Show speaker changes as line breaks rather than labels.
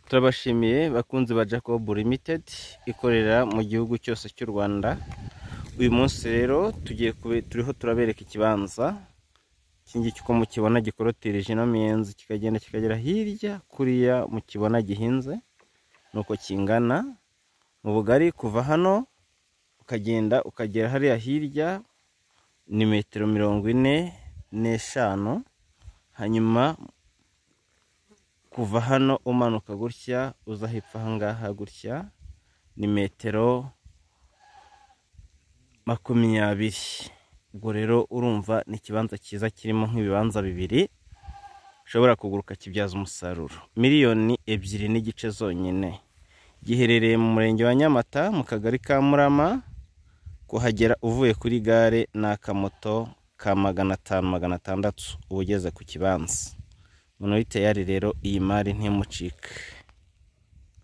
turabashimiye bakunzi ba jacob limited ikorera mu gihugu cyose cy'u rwanda uyu munsi rero tugiye kube- turiho turabereka ikibanza iki ngiki uko mukibona gikorotirije ino miyenzi kikagenda kikagera hirya kuriya mukibona gihinze nuko kingana mu bugari kuva hano ukagenda ukagera hariya hirya ni metero mirongo ine n'eshanu hanyuma kuva hano umanuka gutya uza hepfo ahangaha gutya ni metero makumyabiri ubwo rero urumva ni ikibanza cyiza kirimo nk'ibibanza bibiri ushobora kugura ukakibyaza umusaruro miliyoni ebyiri n'igice zonyine giherereye mu murenge wa nyamata mu kagari ka murama kuhagera uvuye kuri gare ni akamoto ka magana atanu magana atandatu uba ugeze ku kibanza umuntu uyiteye ari rero iyi mari ntimucike